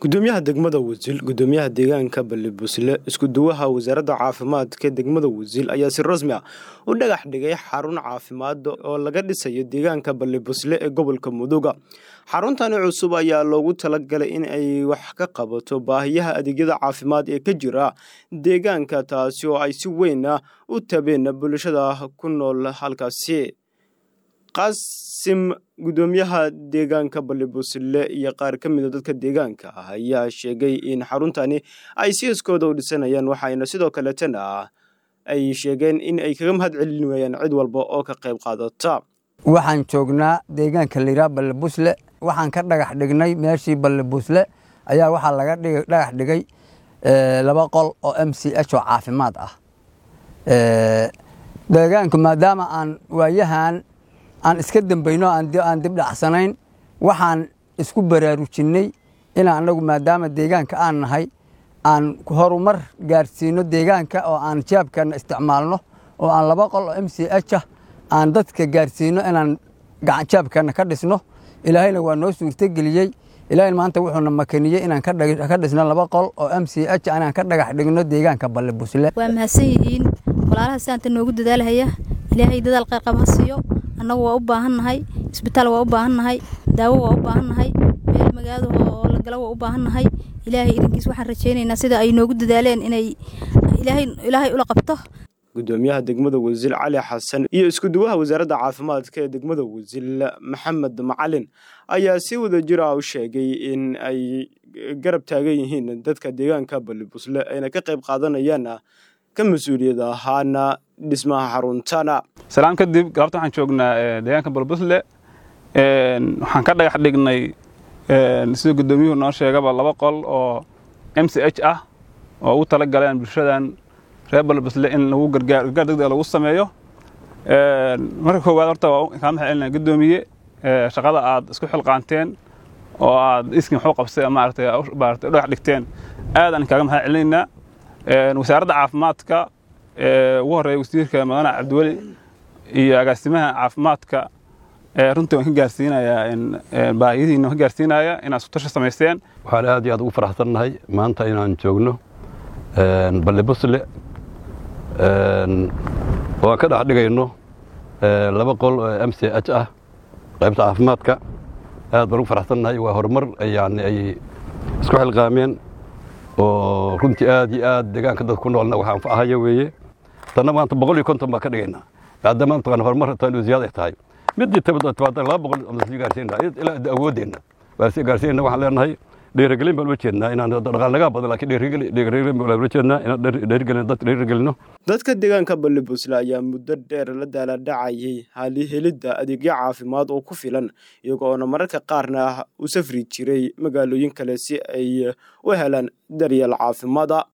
gudoomiyaha degmada wasiil gudoomiyaha deegaanka balibusle iskuduwaha wasaaradda caafimaadka degmada wasiil ayaa si rasmi ah u dhagax dhigay xarun caafimaad oo laga dhisayo deegaanka balibusle ee gobolka muduga xaruntani cusub ayaa loogu talagalay in ay wax ka qabato baahiyaha adeegyada caafimaad ee ka jira deegaanka taasi oo ay si weyn u tabeen bulshada ku nool halkaasi qaasim gudoomiyaha deegaanka balibusle iyo qaar ka mida dadka deegaanka ah ayaa sheegay in xaruntani ay siiskooda u dhisanayaan waxayna sidoo kaletana ay sheegeen in ay kaga mahad celin waayaan cid walba oo ka qayb qaadata waxaan joognaa deegaanka layidhaha balibusle waxaan ka dhagax dhignay meeshii balibusle ayaa waxaa laga dhagax dhigay laba qol oo m c h oo caafimaad ah deegaanku maadaama aan waayahan aan iska dambayno aan dib dhacsanayn waxaan isku baraarujinnay inaan anagu maadaama deegaanka aan nahay aan horumar gaarsiino deegaanka oo aan jaabkana isticmaalno oo aan laba qol oo m c h ah aan dadka gaarsiino inaan jaabkana ka dhisno ilaahayna waa noo suurtogeliyey ilaahayna maanta wuxuuna makaniyey inaan ka dhisno laba qol oo m c h inaan ka dhagax dhigno deegaanka balibusle waa mahadsan yihiin walaalaha sidaanta noogu dadaalhaya ilaahay dadaal qayrqab ha siiyo annagu waa u baahannahay isbitaal waa u baahannahay daawo waa u baahannahay meel magaalada oo la galo waa u baahannahay ilaahay idankiis waxaan rajaynaynaa sida ay noogu dadaaleen inay ilaahay ula qabto gudoomiyaha degmada wasiil cali xasan iyo iskuduwaha wasaaradda caafimaadka ee degmada wasiil maxamed macalin ayaa si wada jir ah u sheegay in ay garab taagan yihiin dadka deegaanka balibusle ayna ka qayb qaadanayaan ka mas-uuliyad ahaana dhismaha xaruntana salaan kadib galabta waxaan joognaa deegaanka balbusle waxaan ka dhagax dhignay sida guddoomiyuhu noo sheegaba laba qol oo m c h ah oo ugu tala galeen bulshadan reer balbusle in lagu gargaar degdeg lagu sameeyo marka koowaad horta waa kaa maxay celinaa guddoomiye shaqada aad isku xilqaanteen oo aad iskin waxu qabsay maaragtay maaragtay dhagax dhigteen aad aan kaaga maxay celinaynaa wasaaradda caafimaadka ugu horeeya wasiirka madane cabdiweli iyo agaasimaha caafimaadka runtii waan ka gaarsiinayaa baahiyadiina ka gaarsiinaya inaad isku tashi samaysteen waxaan aad iyo aad ugu faraxsannahay maanta inaan joogno balibusle oo aan ka dhex dhigayno laba qol oo m c h ah qaybta caafimaadka aad baan ugu faraxsannahay waa horumar yani ay isku xilqaameen oo runtii aad iyo aad deegaanka dadka ku noolna waxaan anfacahaya weeye tanna maanta boqol iyo konton baan ka dhigaynaa maadaama mataqana horumar tan ziyaada ay tahay midii timaada laba boqol sii gaarsiinaa ilaa awoodeenna waa sii gaarsiinayna waxaan leenahay dhiirigelin baan ula jeednaa inaan dhaqaal nagaa badan laakiin dhiirigelin baan ula jeednaa inaan dhiirigelin dad dhiirigelino dadka deegaanka balibusle ayaa muddo dheer la daaladhacayay hali helidda adeegyo caafimaad oo ku filan iyagoona mararka qaarna u safri jiray magaalooyin kale si ay u helaan daryeel caafimaada